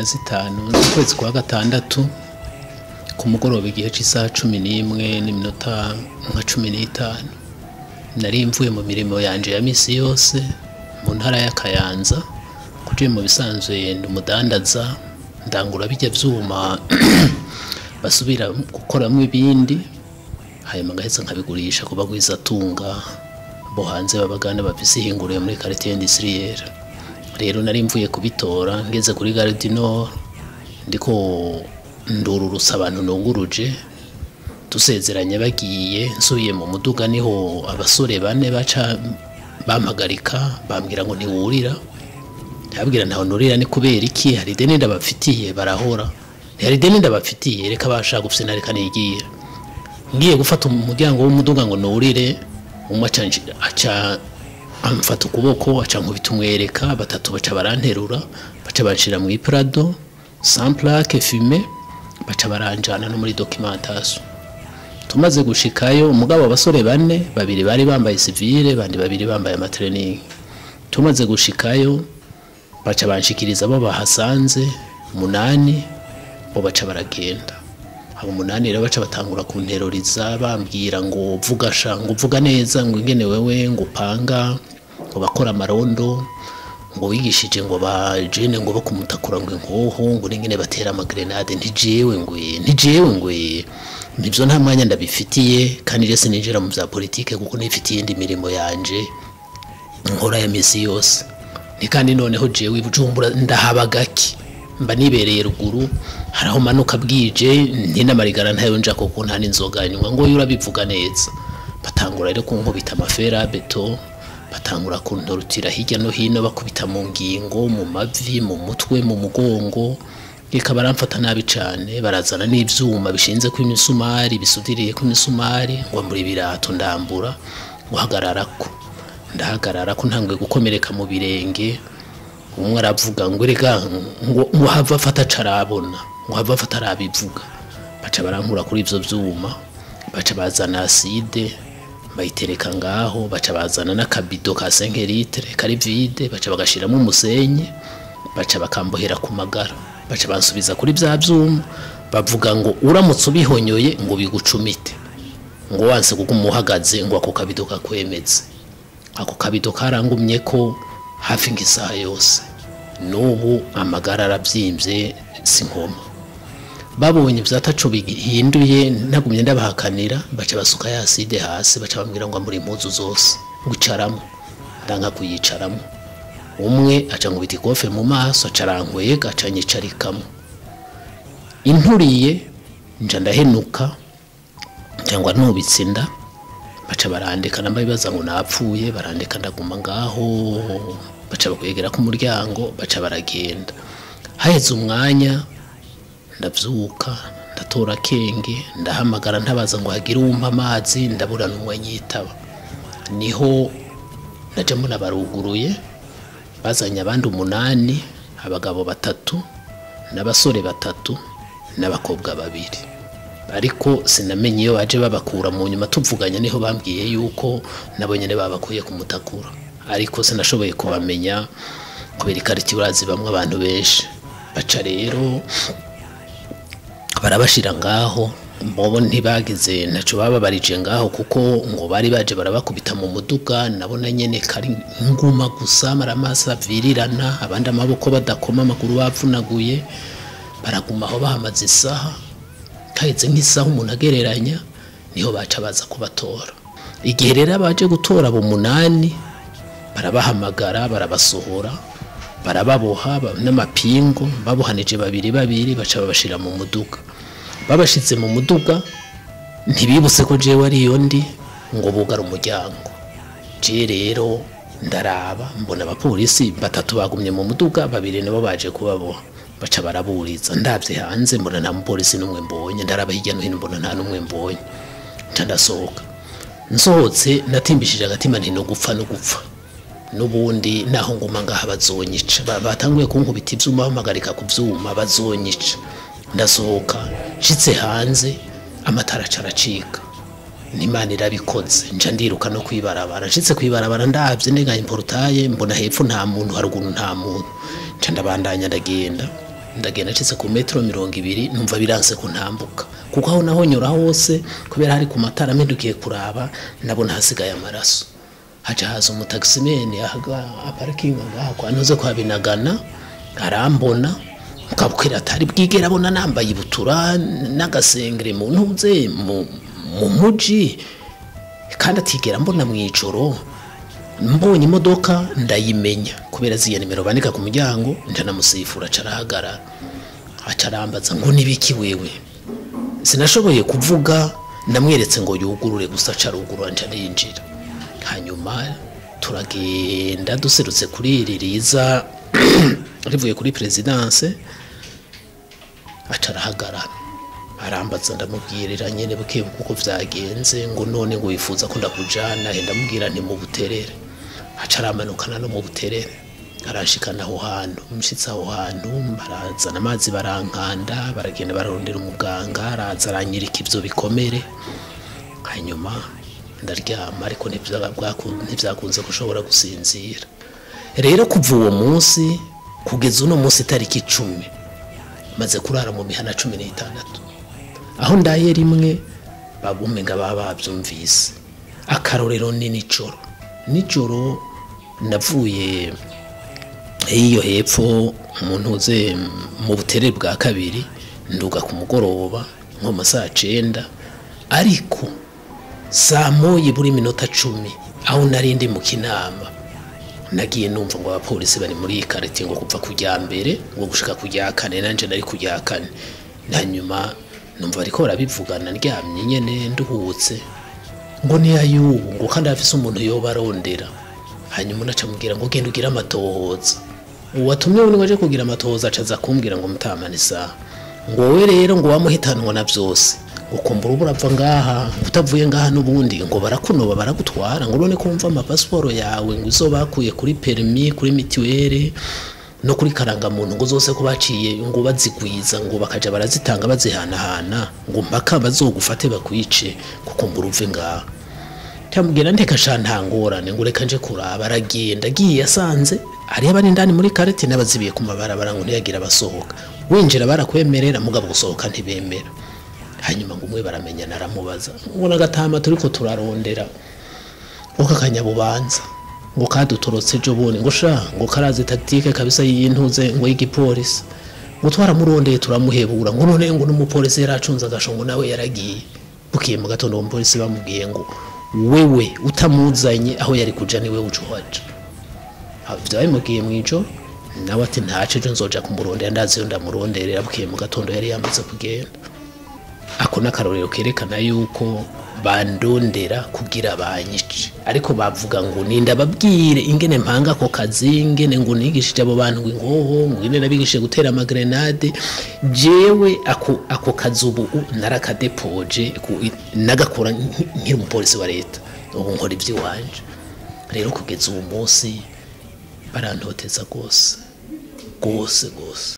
zitanu z'ukwezi kwa gatandatu ku mugoroba igihe cy'isaha cumi n'imwe n'iminota nka cumi n'itanu nari mvuye mu mirimo yanje ya misi yose mu ntara ya Kayanza kugira mu bisanzwe ndi umudandaza ndangura bijya vyuma basubira gukoramo ibindi hanyuma ngaheza nkabigurisha ku bagwizatunga bo hanze babagana bafise ihinguriro muri quartier industrielle rero nari mvuye kubitora ngeze kuri Gare du Nord ndiko ndururutsa abantu nunguruje dusezeranye bagiye nsubiye mu muduga niho abasore bane baca bampagarika bambwira ngo ntiwurira ndababwira ntawe nurira ni kubera iki hari ideni ndabafitiye barahora hari ideni ndabafitiye reka bashaka gufina reka nigira ngiye gufata umuryango w'umuduga ngo nurire umwe aca nji- aca amfata ukuboko aca nkubita umwereka batatu baca baranterura baca banshira mu iprado sans plaque fume baca baranjana no muri documentation tumaze gushikayo umugabo abasore bane babiri bari bambaye civile bandi babiri bambaye amatrening tumaze gushikayo baca banshikiriza abo bahasanze munani bo baca baragenda abo munani rero baca batangura kunteroriza bambwira ngo vuga sha ngo vuga neza ngo ingene wewe ngo upanga ngo bakora amarondo ngo wigishije ngo ba jene ngo bakumutakura ngo inkoho ngo n'ingene batera amagrenade ntijewe ngo ntijewe ngo nibyo nta mwanya ndabifitiye kandi rero sininjira mu bya politike kuko nifitiye indi mirimo yanje nkora ya misi yose ni kandi noneho jewe ibujumbura ndahaba gake mba nibereye ruguru hari aho manuka bwije ntinamarigara ntayo nja kuko nta n'inzoga nywa ngo urabivuga neza batangura rero kunkubita amafera beto batangura kuntorutira hirya no hino bakubita mu ngingo mu mavi mu mutwe mu mugongo reka baramfata nabi cyane barazana n'ivyuma bishinze ku imisumari bisudiriye ku imisumari ngo muri birato ndambura guhagararako ndahagarara ko ntangwe gukomereka mu birenge umwe aravuga ngo rega ngo ngo hava afata carabona ngo hava afata arabivuga baca barankura kuri ivyo vyuma baca bazana acide bayitereka ngaho baca bazana n'akabido ka 5 litre kari vide baca bagashiramo umusenyi baca bakambohera ku magara baca bansubiza kuri vya vyuma bavuga ngo uramutse ubihonyoye ngo bigucumite ngo wanse kuko umuhagaze ngo ako kabido kakwemeze ako kabido karangumye ko hafi nk'isaha yose n'ubu amagara arabyimbye si nkoma babonye ibyatacu bihinduye ntagumye ndabahakanira baca basuka ya aside hasi baca bambwira ngo muri impuzu zose wicaramo ndanga kuyicaramo umwe aca nkubita ikofe mu maso aca arankwega aca nyicarikamo inturiye nja ndahenuka cyangwa ntubitse inda baca barandika namba bibaza ngo napfuye barandika ndaguma ngaho baca bakwegera ku muryango baca baragenda haheze umwanya ndabyuka ndatora akenge ndahamagara ntabaza ngo hagire uwumpa amazi ndabura n'umwe nyitaba niho naje mbona baruguruye bazanye abandi umunani abagabo batatu n'abasore batatu n'abakobwa babiri ariko sinamenye iyo baje babakura mu nyuma tuvuganye niho bambwiye yuko nabo nyene babakuye kumutakura ariko sinashoboye kubamenya kubera ikariti urazi bamwe abantu benshi baca rero barabashira ngaho mbobo ntibagize ntaco bababarije ngaho kuko ngo bari baje barabakubita mu muduga nabona nyene kari nguma gusa maramasa virirana abandi amaboko badakoma amaguru bavunaguye baraguma aho bahamaze isaha kahetse nk'isaha umuntu agereranya niho baca baza kubatora igihe rero abaje gutora abo munani barabahamagara barabasohora barababoha ba- n'amapingu babohanije babiri babiri baca babashira mu muduga babashitse mu muduga ntibibutse ko jewe ariyo ndi ngo bugara umuryango je rero ndaraba mbona abapolisi batatu bagumye mu muduga babiri nabo baje kubaboha baca baraburiza ndabye hanze mbona nta mupolisi n'umwe mbonye ndaraba hirya no hino mbona nta n'umwe mbonye nca ndasohoka nsohotse natimbishije agatima nti no gupfa no gupfa n'ubundi naho nguma ngaha bazonyica Ba- batanguye kunkubita ivyuma bamagarika ku vyuma bazonyica ndasohoka nshitse hanze amatara aca aracika n'imana irabikoze nca ndiruka no kwibarabara nshitse kwibarabara ndavye ndenganye porutaye mbona hepfo nta muntu haruguru nta muntu nca ndabandanya ndagenda ndagenda ncitse ku metero mirongo ibiri numva biranse kuntambuka kuko aho naho nyura hose kubera hari ku matara mpindukiye kuraba nabona hasigaye amaraso haca haza umutagisimeni aparikinga ngaha kwa ntuze kwa binagana arambona ukabwira atari bwigera abona nambaye ibutura n'agasengere mu ntuze mu mu muji kandi atigera mbona mu ijoro mbonye imodoka ndayimenya kubera ziya nimero bandika ku muryango ndanamusifura carahagarara acarambaza ngo nibiki wewe sinashoboye kuvuga namweretse ngo yugurure gusa carugurura nca ninjira hanyuma turagenda duserutse kuri iri riza rivuye kuri perezidanse acarahagarara arambaza ndamubwirira nyene buke kuko vyagenze ngo none ngo wifuza ko ndakujana he ndamubwira nti mu buterere aca aramanukana no mu buterere arashikana aho hantu mushitse aho hantu barazana amazi barankanda baragenda bararondera umuganga araza aranyereka ivyo bikomere hanyuma ndaryama ariko ntivyakunze gushobora gusinzira rero kuva uwo munsi kugeza uno munsi itariki icumi maze kurara mu mihana cumi n'itandatu aho ndaye rimwe babumenga baba babyumvise akarorero ni nijoro nijoro navuye iyo hepfo umuntu uze mu butere bwa kabiri nduga ku mugoroba nko mu saa cenda ariko saa moyi buri minota cumi aho nari ndi mu kinama nagiye numva ngo abapolisi bari muri iyi karite ngo kuva kujya mbere ngo gushika kujya kane nanje nari kujya kane hanyuma numva bariko barabivugana ndyamye nyene nduhutse ngo ni ayubu ngo kandi afise umuntu yoba arondera hanyuma naca mubwira ngo genda ugire amatohoza uwatumye we waje kugira amatohoza acaza kumbwira ngo mutamane isaha ngo wowe rero ngo wamuhitanwa na vyose ukumbura ubu urapfa ngaha utavuye ngaha n'ubundi ngo barakunoba baragutwara ngo none kumva amapasiporo yawe ngo izo bakuye kuri perimi kuri mituweli no kuri karangamuntu ngo zose ko baciye ngo bazigwiza ngo bakaja barazitanga bazihanahana ngo mpaka bazogufate bakwice kukumbura uve ngaha cyamubwira ndeka sha nta ngorane ngo reka nje kuraba aragenda agiye yasanze hariho abari indani muri karete n'abazibiye ku mabarabara ngo ntiyagira abasohoka winjira barakwemerera mugabo gusohoka ntibemera hanyuma ngo umwe baramenyana aramubaza ngo nagatama turiko turarondera ngo kakanyabubanza ngo kadutorotse ejo bundi ngo sha ngo karazi tactique kabisa y'intuze ngo y'igipolisi ngo twaramurondeye turamuhebura ngo none ngo n'umupolisi yaracunze agasho ngo nawe yaragiye bukiye mu gatondo umupolisi bamubwiye ngo wewe utamuzanye aho yari kuja niwe uca uhaja vyabimubwiye mw'ijoro nawe ati ntaco ejo nzoja kumurondera ndazi yo ndamuronderera bukiye mu gatondo yari yamaze kugenda ako n'akarorero kerekana yuko bandondera kugira banyice ariko bavuga ngo ninda babwire ingene mpanga ako kazi ingene ngo nigishije abo bantu ngo ingoho ngo ingene nabigishije gutera amagrenade jewe ako ako kazi ubu narakadepoje nagakora nkiri umupolisi wa leta ubu nkora ivy'iwanje rero kugeza ubu munsi barantoteza rwose rwose rwose